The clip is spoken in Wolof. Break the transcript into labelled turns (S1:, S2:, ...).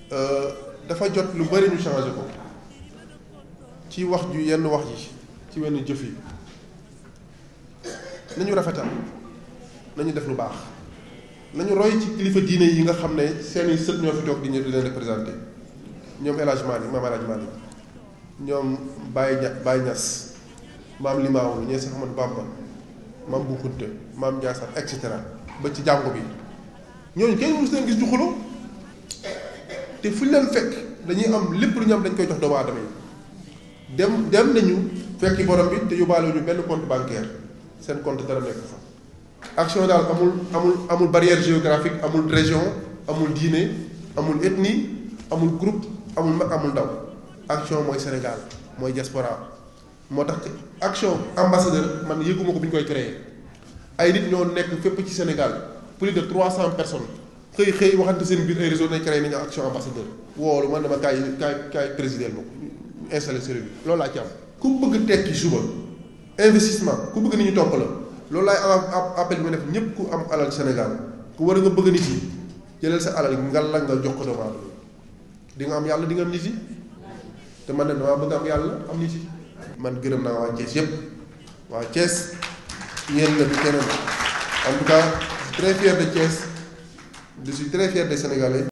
S1: dafa jot lu bari ñu changé ko ci wax ju yenn wax yi ci wenn jëf yi nañu rafetal nañu def lu baax nañu roy ci kilifa diine yi nga xam ne seeni sët ñoo fi toog di ñu di leen représenté ñoom El Hadj Malick maam El Hadj Malick ñoom Baye Ña Baye Ñas maam Limaamu ñee Seex Ahmadu Bamba maam Bu Kunta maam Ndiassane et cetera ba ci jàngu bi ñooñu kenn mësu leen gis ñu xuloo te fu ñu leen fekk dañuy am lépp lu ñu am dañ koy jox doomu aadama yi dem dem nañu fekki borom bi te yóbbaale ñu benn compte bancaire seen compte dara nekk fa. action daal amul amul amul barrière géographique amul région amul diine amul ethnie amul groupe amul mag amul ndaw action mooy Sénégal mooy diaspora moo tax action ambassadeur man yëguma ko bi ñu koy créé ay nit ñoo nekk fépp ci Sénégal plus de trois cent personnes xëy xëy waxante seen biir ay réseau nañ créé nañu action ambassadeur woolu man dama kaay kaay kaay présider ma ko installé service bi loolu laa ci am ku bëgg tekki suba investissement ku bëgg nit ñu topp la loolu laay appel bi ma def ñëpp ku am alal Sénégal ku war a nga bëgg nit yi jëlal sa alal ngal la nga jox ko doomu aadama di nga am yàlla di nga am nit yi te man de damaa bëgg am yàlla am nit yi man gërëm naa waa Thiès yëpp waa Thiès yéen la du keneen en tout cas je suis très fier de Thiès je suis très fier des Sénégalais